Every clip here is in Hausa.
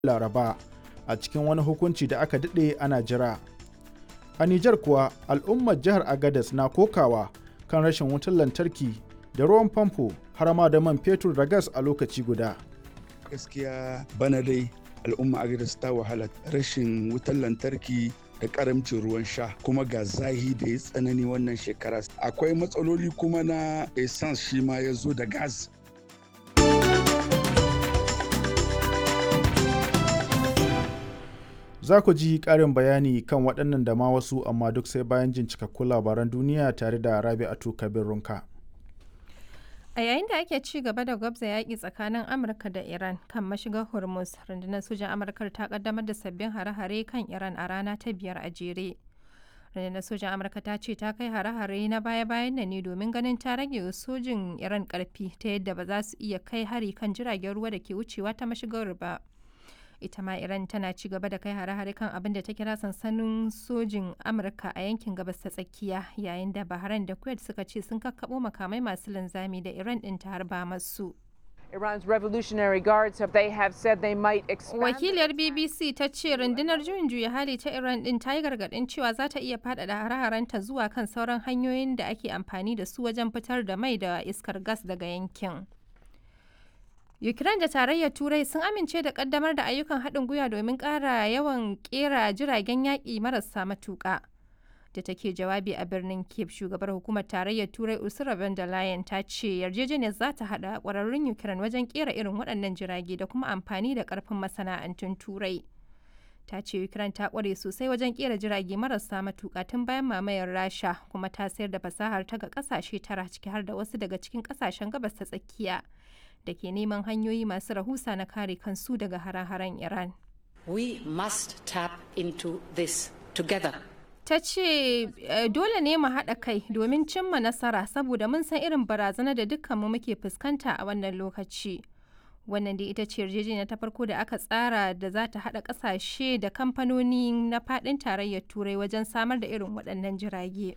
laraba a cikin wani hukunci da aka daɗe ana jira a nijar kuwa al'ummar jihar agadas na kokawa kan rashin wutar lantarki da ruwan famfo har ma da man fetur da gas a lokaci guda gaskiya bana dai al'umma agadas ta wahala rashin wutar lantarki da karamcin ruwan sha kuma ga zahi da ya tsanani wannan shekara akwai matsaloli kuma na essence shi ma ya zo da gas za ku ji ƙarin bayani kan waɗannan da ma wasu amma duk sai bayan jin cikakkun labaran duniya tare da rabi'atu kabir runka A yayin da ake ci gaba da gwabza yaƙi tsakanin Amurka da Iran kan mashigar Hormuz, rundunar sojan Amurka ta kaddamar da sabbin hare-hare kan Iran a rana ta biyar a jere. Rundunar sojan Amurka ta ce ta kai hare-hare na baya-bayan nan ne domin ganin ta rage sojin Iran ƙarfi ta yadda ba za su iya kai hari kan jiragen ruwa da ke wucewa ta mashigar ba. ita ma iran tana ci gaba da kai hare-hare kan abin da ta kira sansanin sojin amurka a yankin gabas ta tsakiya yayin da bahrain da kuwait suka ce sun kakkabo makamai masu linzami da iran din ta harba masu Iran's Revolutionary Guards have they have said they might expand. Wakiliyar BBC ta ce rundunar juyin juya hali ta Iran din ta yi gargadin cewa za ta iya faɗaɗa hare-harenta zuwa kan sauran hanyoyin da ake amfani da su wajen fitar da mai da iskar gas daga yankin. Ukraine da Tarayyar Turai sun amince da kaddamar da ayyukan haɗin gwiwa domin ƙara yawan ƙera jiragen yaƙi marasa matuƙa. Da take jawabi a birnin Kiev, shugabar hukumar Tarayyar Turai Ursula von der Leyen ta ce yarjejeniyar za ta haɗa ƙwararrun Ukraine wajen ƙera irin waɗannan jirage da kuma amfani da ƙarfin masana'antun Turai. Ta ce Ukraine ta ƙware sosai wajen ƙera jirage marasa matuƙa tun bayan mamayar Rasha kuma ta sayar da fasahar ta ga ƙasashe tara ciki har da wasu daga cikin ƙasashen gabas ta tsakiya. da ke neman hanyoyi masu rahusa na kare kansu daga hare-haren Iran. We must tap into this together. Ta ce dole ne mu haɗa kai domin cimma nasara saboda mun san irin barazana da dukkanmu muke fuskanta a wannan lokaci. Wannan dai ita ce yarjejeniya ta farko da aka tsara da za ta haɗa ƙasashe da kamfanoni na faɗin tarayyar Turai wajen samar da irin waɗannan jirage.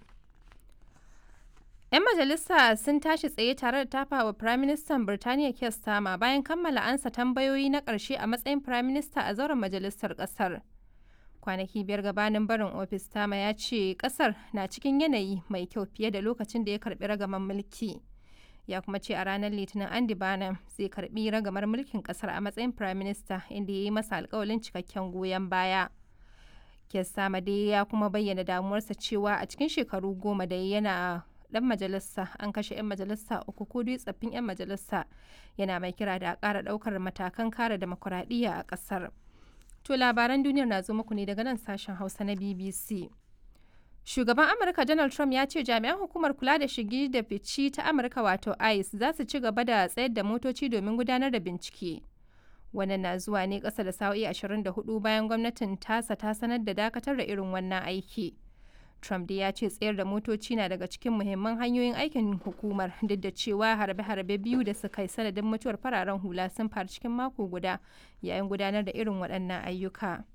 'Yan majalisa sun tashi tsaye tare da tafa wa Firaministan Birtaniya Keir Starmer bayan kammala ansa tambayoyi na ƙarshe a matsayin Firaminista a zauren majalisar ƙasar. Kwanaki biyar gabanin barin ofis Starmer ya ce ƙasar na cikin yanayi mai kyau fiye da lokacin da ya karɓi ragaman mulki. Ya kuma ce a ranar Litinin Andy Barnum zai karɓi ragamar mulkin ƙasar a matsayin Firaminista inda ya yi masa alƙawalin cikakken goyon baya. Keir Starmer dai ya kuma bayyana damuwarsa cewa a cikin shekaru goma da yana dan majalisa an kashe 'yan majalisa uku ko dai tsaffin 'yan majalisa yana mai kira da a ƙara ɗaukar matakan kare demokuraɗiyya a ƙasar. To labaran duniyar na zo muku ne daga nan sashen Hausa na BBC. Shugaban Amurka Donald Trump ya ce jami'an hukumar kula da shigi da fici ta Amurka wato ICE za su ci gaba da tsayar da motoci domin gudanar da bincike. Wannan na zuwa ne ƙasa da sa'o'i 24 bayan gwamnatin tasa ta sanar da dakatar da irin wannan aiki. Trump dai ya ce tsayar da motoci na daga cikin muhimman hanyoyin aikin hukumar duk da cewa harbe-harbe biyu da suka yi sanadin mutuwar fararen hula sun faru cikin mako guda yayin gudanar da irin waɗannan ayyuka.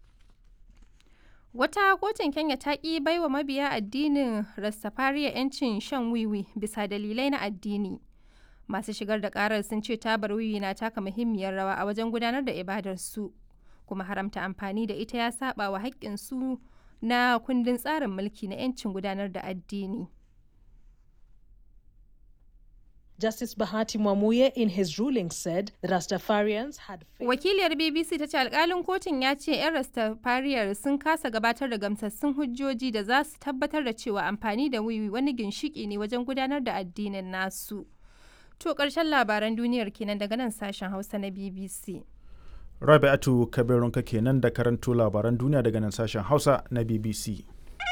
Wata kotun Kenya ta ƙi baiwa mabiya addinin Rastafariya 'yancin shan wiwi bisa dalilai na addini. Masu shigar da ƙarar sun ce tabar wiwi na taka muhimmiyar rawa a wajen gudanar da ibadarsu, kuma haramta amfani da ita ya saba wa haƙƙinsu na kundin tsarin mulki na 'yancin gudanar da addini. Justice Bahati Mwamuye in his ruling said the Rastafarians had Wakiliyar BBC ta ce alkalin kotun ya ce 'yan Rastafariyar sun kasa gabatar da gamsassun hujjoji da za su tabbatar da cewa amfani da wiwi wani ginshiki ne wajen gudanar da addinin nasu. To ƙarshen labaran duniyar kenan daga nan sashen Hausa na BBC. Rabi'atu Kabirunka kenan da karanto labaran duniya daga nan sashen Hausa na BBC.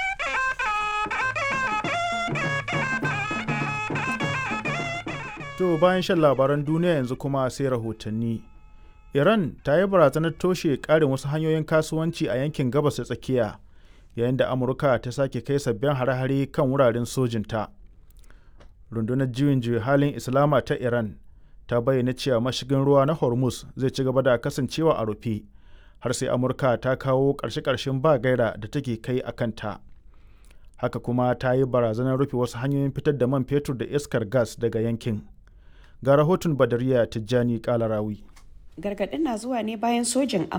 To bayan shan labaran duniya yanzu kuma sai rahotanni. Iran ta yi barazanar toshe ƙarin wasu hanyoyin kasuwanci a yankin gabas da tsakiya yayin da Amurka ta sake kai sabbin hare-hare kan wuraren sojinta. Rundunar juyin juya halin Islama ta Iran ta bayyana cewa mashigin ruwa na hormuz zai ci gaba da kasancewa a rufe har sai amurka ta kawo ƙarshe-ƙarshen ba gaira da take kai a kanta haka kuma ta yi barazanar rufe wasu hanyoyin fitar da man fetur da iskar gas daga yankin ga rahoton badariya tijjani kalarawi Gargaɗin na zuwa ne bayan sojin